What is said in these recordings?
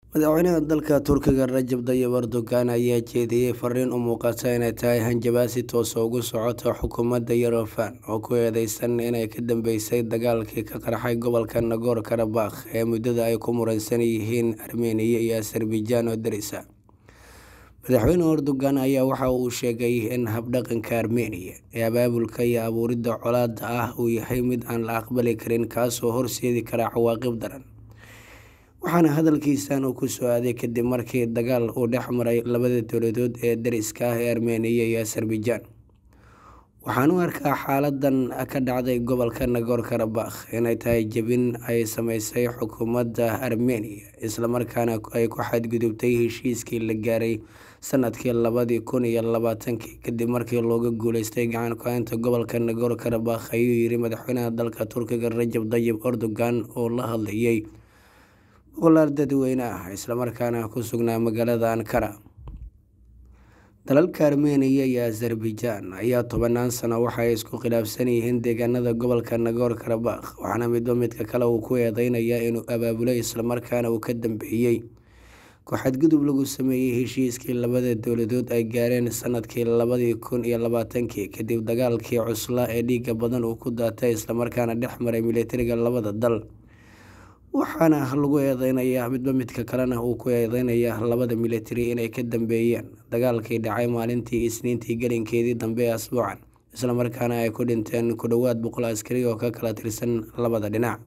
madaxweynaha dalka turkiga rajab tayyib erdogan ayaa jeediyey fariin u muuqata inay tahay hanjabaad si toosa ugu socota xukuumadda yerevan oo ku eedeysan inay ka dambeysay dagaalkii ka qarxay gobolka nagor karabakh ee muddada ay ku muransan yihiin armeniya iyo azerbaijan oo darisa madaxweyne erdogan ayaa waxa uu sheegay in habdhaqanka armeniya ee abaabulka iyo abuuridda colaadda ah uu yahay mid aan la aqbali karin kaasoo horseedi kara cawaaqib daran waxaana hadalkiisan uu ku soo aaday kadib markii dagaal uu dhex maray labada dowladood ee dariska ah ee armeniya iyo azerbaijan waxaan u arkaa xaaladan ka dhacday gobolka nagor karabakh inay tahay jebin ay sameysay xukuumadda armeniya islamarkaana ay ku xadgudubtay heshiiskii la gaaray sanadkii labadii kun iyo labaatankii kadib markii looga guuleystay gacan ku-haynta gobolka nagor karabakh ayuu yiri madaxweynaha dalka turkiga rajab tayyib erdogan oo la hadlayay boqolaal dadweyne ah islamarkaana ku sugnaa magaalada ankara dalalka armeniya iyo azerbaijan ayaa tobanaan sano waxaay isku khilaafsan yihiin deegaanada gobolka nagor karabakh waxaana midba midka kale uu ku eedeynaya inuu abaabulay islamarkaana uu ka dambeeyey ku-xadgudub lagu sameeyey heshiiskii labada dowladood ay gaareen sanadkii labadii kun iyo labaatankii kadib dagaalkii cuslaa ee dhiiga badan uu ku daatay islamarkaana dhex maray militariga labada dal waxaana lagu eedeynayaa midba midka kalena uu ku eedeynaya labada militari inay ka dambeeyeen dagaalkii dhacay maalintii isniintii gelinkeedii dambe ee asbuucan islamarkaana ay ku dhinteen ku dhowaad boqol askari oo ka kala tirsan labada dhinac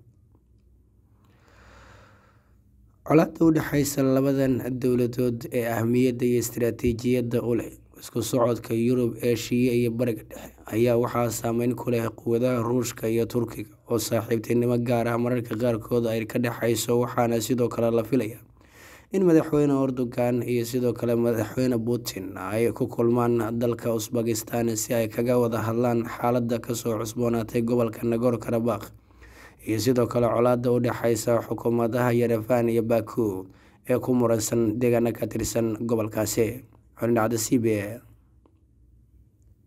colaadda u dhexeysa labadan dowladood ee ahmiyadda iyo istaraatiijiyadda u leh isku socodka yurub eeshiya iyo bariga dhexe ayaa waxaa saameyn ku leh quwadaha ruushka iyo turkiga oo saaxiibtinimo gaar ah mararka qaarkood ay ka dhexeyso waxaana sidoo kale la filaya in madaxweyne erdogan iyo sidoo kale madaxweyne putin ay ku kulmaan dalka usbakistan si ay kaga wada hadlaan xaaladda kasoo cusboonaatay gobolka nagor karabakh iyo sidoo kale colaadda u dhexeysa xukuumadaha yerevan iyo baku ee ku muransan deegaana ka tirsan gobolkaasi xulindhacda c b a